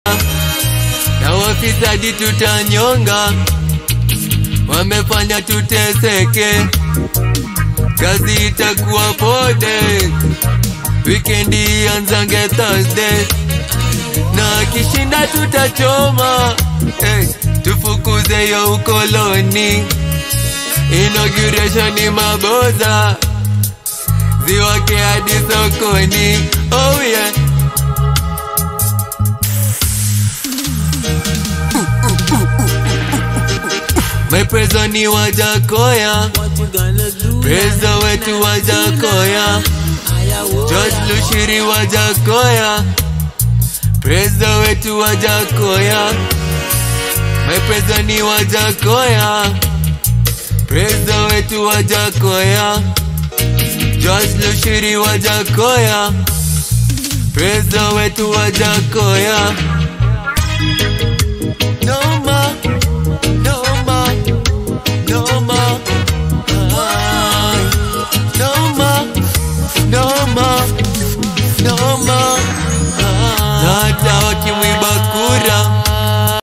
na wafisadi tutanyonga, wamefanya tuteseke, kazi itakuwa pode, wikendi anzange Thursday, na kishinda tutachoma, hey, tufukuze yo ukoloni, inauguration ni maboza, ziwake hadi sokoni, oh yeah. Meprezo ni wajakoya, prezo wetu wajakoya, George Lushiri wajakoya, prezo wetu wajakoya, meprezo ni wajakoya, prezo wetu wajakoya, George Lushiri wajakoya, prezo wetu wajakoya. Noma, noma, noma, ah, noma, noma, noma, ah. Na hata wakimwiba